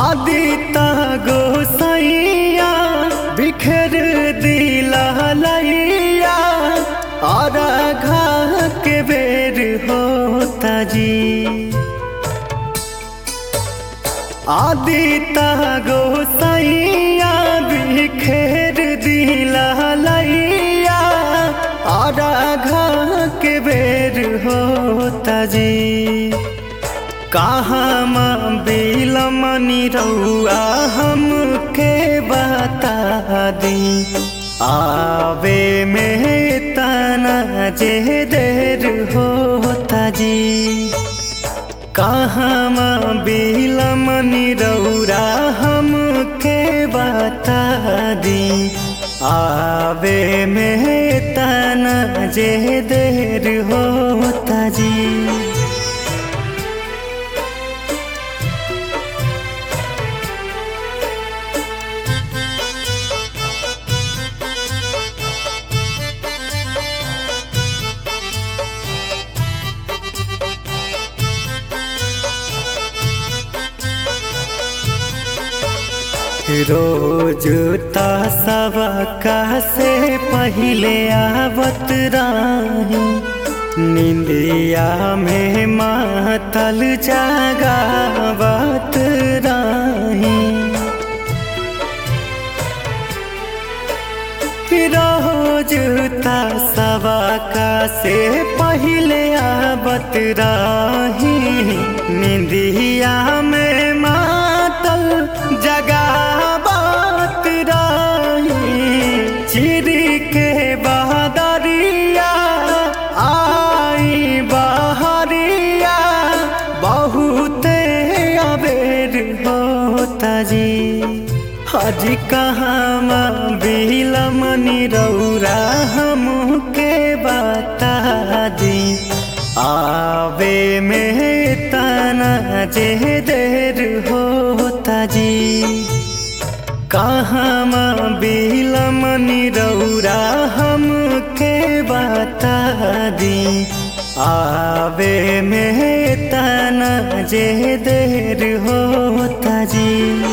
आदिता गोसैया बिखर दिला लैया और घा के बेर होता जी आदिता गोसैया बिखेर दिला लैया और घा के बेर होता जी कहाँ माँ बिलमनी रउआ हमके बता दी आवे में तना जे देर होता जी कहाँ माँ बिलमनी रउरा हमके बता दी आवे में तना जे देर होता जी रोज सबका से पहले आवत राही निंदिया में मातल जागावत राही रोज सबका से पहले आवत राही निंदिया में मातल जगावत राही चिर के बहादरिया आई बहरिया बहुत अबेर होता जी हज कहाँ बिलमनी रौरा हमके बता दी आवे में तना जे देर होता जी कहाँ बिलमनी रौरा हमके बता दी आवे में तना जे देर होता जी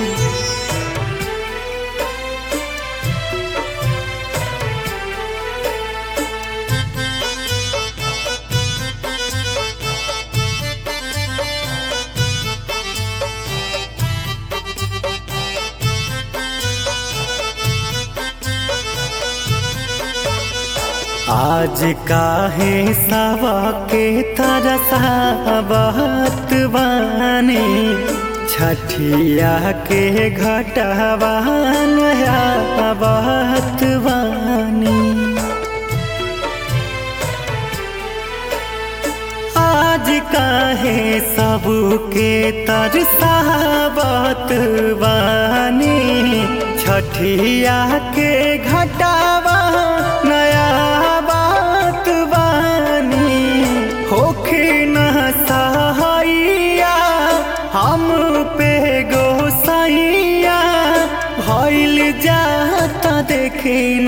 आज काहे सवा के तरसावत बानी छठिया के घटवा नयावत बानी आज काहे सबके तरसावत बानी छठिया के घटावा नया बात बानी होखे न सहाइया हम पे गोसाइया भइल जाता देखे न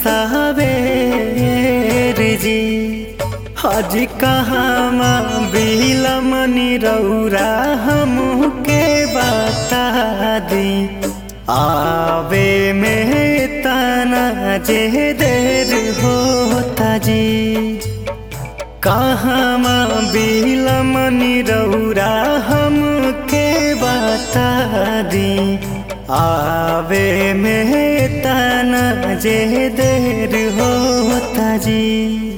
सवेर जी हज कहाँ बिलमनी रौरा हमके बता दी आवे में तना जे देर होता जी कहाँ बिलमनी रौरा हमके बता दी आवे में तना जे देर होता जी